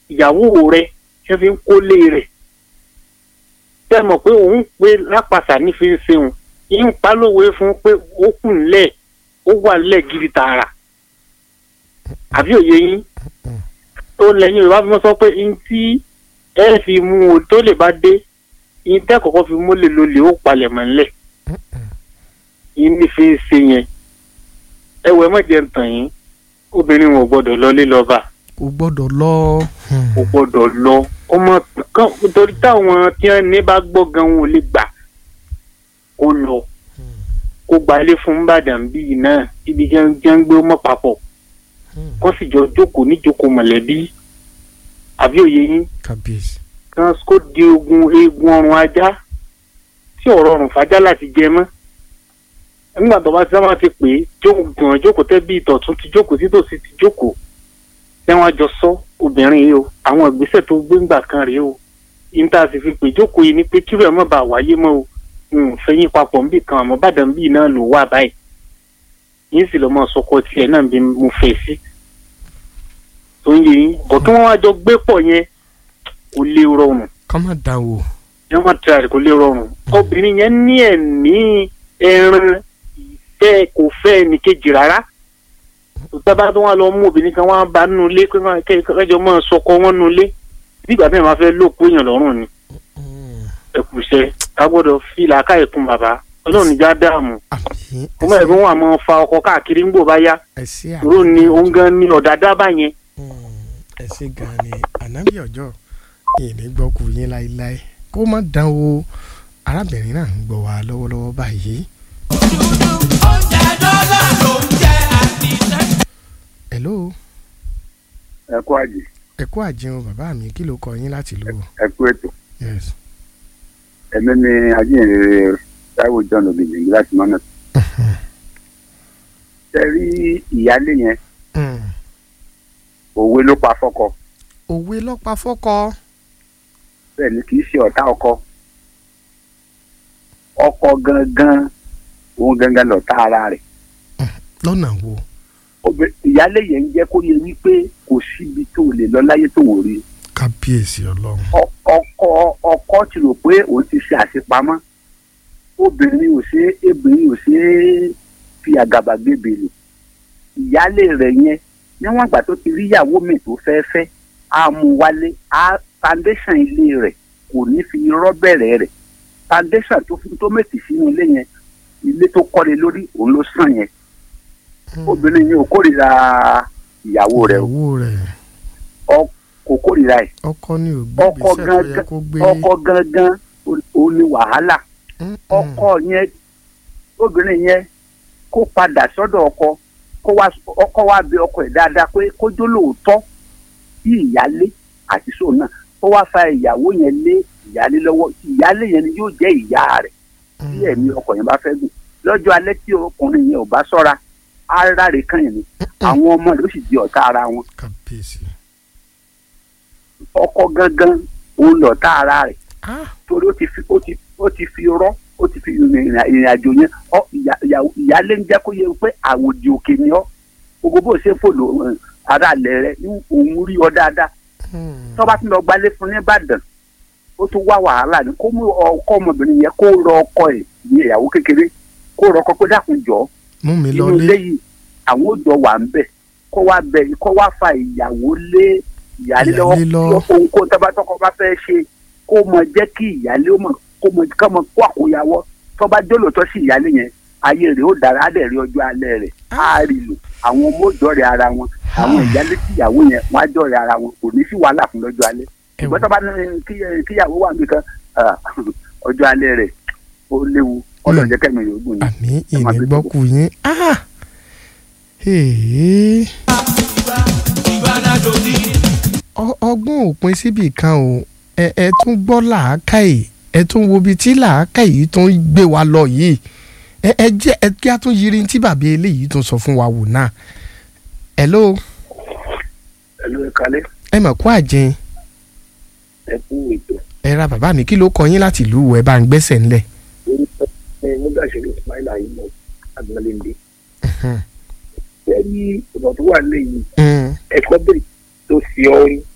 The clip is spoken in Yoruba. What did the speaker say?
ìyàwó rẹ ṣe fi ń kólé rẹ̀ tẹ́ mọ̀ pé òun pé lápasà ní fi ń ṣeun yín pa lówe fún pé ó kù ńlẹ̀ ó wà ńlẹ̀ gidi tààrà àbí òye yín tó lẹ́yìn Yorùbá fi mọ́ sọ pé n tí ẹ fi mú o tó lè bá dé n tẹ́ kọ́kọ́ fi mólè lólè ó palẹ̀ mọ́ ńlẹ̀ yín ní fi ń ṣe yẹn ẹ wẹ mọ̀jẹ̀ ń tàn yín obìnrin wọn ò gbọ́dọ̀ lọ lé lọ́ba kò gbọ́dọ̀ lọ. kò gbọ́dọ̀ lọ ọmọ kan torí táwọn tí wọn ní bá gbọ́ gan wọn ò lè gbà kó lọ kó gbalé fún Ìbàdàn bíi náà ibi jẹ́ ń gbé mọ́ papọ̀ kó sì jọ jókòó níjókòó mọ̀lẹ́bí àbí òye yín kábíyèsí. kan kó di ogun eegun ọrùn ajá tí ọ̀rọ̀ ọrùn fàájà láti jẹ mọ́ nígbà tó bá ti sábà ti pè é jókòó jókòó tẹ́ bí ìtọ̀tún ti jókòó títòsí ti jókòó tẹ́wọ́n jọ sọ obìnrin yìí o àwọn ìgbésẹ̀ tó gbé ńgbà kan rèé o níta sì fi pè jókòó yìí ni pé kí rẹ̀ má bàa wáyé mọ́ o n fẹ́yìn papọ̀ nbì kan àmọ́ bàdàn bíi náà ló wà báyìí yín sì lọ́ mọ́ sọkọ tiẹ̀ náà bí mo fẹ́ sí tó ń yé yín bọ̀ kí wọ́n wá jọ gbé pọ̀ yẹn kò lè rọrùn kọ́ má dà wò. yẹn wọ́n tẹ̀ra rẹ̀ kò lè rọrùn obìnrin yẹn ní ẹ̀mí ẹran ìfẹ́ kò fẹ́ ẹnìkejì rárá tọ́ba tó wà lọ mú obìnrin kan wá bá nínú ilé kẹjọ máa sọkọ wọn nínú ilé nígbà tí wọn máa fẹ́ lóòpó èèyàn lọ́rùn ni ẹ̀kúṣẹ́ ká gbọ́dọ̀ fi làákàyè kún bàbá ọlọ́run níjà dààmú àmì mo mọ̀ ẹ̀gbọ́n wà máa fa ọkọ káàkiri ń gbò bá yá ẹsẹ òró ni òun gan ni ọ̀dà dábàá yẹn ẹsẹ gan ni ànábì ọjọ́ ìní gbọkù yín láéláé kó má dán o arábìnrin náà ń gbọ́ wa lọ́wọ́lọ́wọ́ báyìí. hello ẹ kú àjì ẹ kú àjẹun bàbá mi kí ló kọ yín láti lò ó. ẹ kú ètò yes. ẹmí ni ajínrere Táíwò John obìnrin láti mọ́nà ṣe rí ìyáálé yẹn Mm. òwe ló pa fọ́kọ òwe lọ́pàá fọ́kọ. bẹ́ẹ̀ ni kì í ṣe ọ̀tá ọkọ ọkọ gangan òun gangan lọ̀tá ara rẹ̀ lọ́nà wo. Obì- ìyáálé yẹn ń jẹ́ kó yẹ wípé kò síbi tó lè lọ láyé tó wò rí kábíyèsí ọlọ́run. Ọ- ọkọ ọkọ ti rò pé òun ti ṣe àṣepamọ́ obìnrin ò ṣe é obìnrin ò ṣe é fi àgàbàgebè lò ìyáálé rẹ̀ yẹn níwọ̀n ìgbà tó ti rí ìyàwó mi tó fẹ́ fẹ́ á mú wálé á foundation ilé rẹ̀ kò ní fi irọ́ bẹ̀rẹ̀ rẹ̀ foundation tó fi tó mètì sínú ilé yẹn ilé tó kọ́lé lórí òun ló sàn yẹn obìnrin yẹn ò kórìíra ìyàwó rẹ̀ o ìyàwó rẹ̀ ọ- kò kórìíra ẹ̀ ọkọ ni ò gbé ọkọ ìgbésẹ̀ tó yẹ gangan kó gbé. ọkọ gangan ò ní wàhálà Mm, mm. ọkọ yẹn obìnrin yẹn kó padà sọ́dọ̀ ọkọ kó wá ọkọ wá bẹ̀ ọkọ ẹ̀ dáadáa pé kó jó lóòótọ́ sí ìyálé àti sóun náà kó wá fa ìyàwó yẹn lé ìyálé lọ́wọ́ ìyálé yẹn ni yóò jẹ́ ìyá rẹ̀ tí ẹ̀mí ọkọ yẹn bá fẹ́ gùn lọ́jọ́ alẹ́ tí ọkùnrin yẹn ò bá ṣọ́ra ara rẹ̀ kàn yẹn ni àwọn ọmọ rẹ̀ ó sì di ọ̀tá ara wọn kábíyèsí. ọkọ gangan òun lọ̀tá ara rẹ̀ ah torí ó ti fi ó ti ó ti fi rọ́ ó ti fi ìrìn ìrìn àjò yẹn ọ ìyá- ìyàwó- ìyáálé ń jẹ́ kó yẹ pé àwòdì òkè ni ọ́ gbogbo bó ṣe fò lò ẹ̀, ara ilẹ̀ rẹ ní òun rí ọ dáadáa mm. tó bá tún lọ gbalé fún ní Ìbàdàn ó tún wá wàhálà ní kó mú ọkọ ọmọbìnrin yẹn kó rọ ọkọ ẹ̀ ní ìyàwó kékeré kó rọ ọkọ pé dákun jọ mú mi inú lọlé. ilé yìí àwọn òjò wà ń bẹ̀ kó wá bẹ kó wá fa ìyàwó lé ìyálé lọ́wọ́ Ìyálé lọ. kí ohunkóhun tó bá tọkọ bá fẹ́ ṣe kó mọ jẹ́ kí ìyálé ó mọ̀ kó mọ ká mọ kó àkóyawọ́ tó bá jólótọ́ sí ìyálé yẹn ayé rẹ̀ ó dára á dẹ̀ rí ọjọ́ alẹ́ rẹ̀ á rí lò àwọn ọmọ òjò rẹ̀ ara wọn àwọn ìyálé tí ìyàwó yẹn wọ́n á jọ rẹ̀ ara wọn kò ní sí wàhálà fún lọ́jọ́ alẹ́ Ẹ ìgbọ́n tó bá ní kí- kíyàwó wà nìkan ọjọ́ alẹ́ rẹ̀ ó léwu ọlọ́run jẹ́ kẹ́mi yóò gùn ní. àmì Ẹ máa ìní bí gbọ́kù yín. ah ee. Ọ- ọgbọ́n òpin síbì kan o ẹ ẹ tún gbọ́ làákàyè ẹ tún wo ibi tí làákàyè tún gbé wa lọ yìí ẹ ẹ jẹ́ ẹ kí a tún yiri tí bàbá eléyìí tún sọ fún wa wò náà. hello ẹ̀lú ẹ̀kálẹ́ ẹ mọ̀ kó àjẹn ẹ kú ètò ẹ ra bàbá mi kí ló kọ yín láti ìlú wo ẹ bá ń gbẹ́sẹ̀ ńlẹ̀. orúkọ ẹ nígbà ìṣẹ̀lẹ̀ ismaila yìí mọ agbọnlẹńdẹ ẹ ní ọ̀dọ̀ tó wà lẹ́yìn Mm. ẹ̀kọ́ bèrè tó fi ọ rí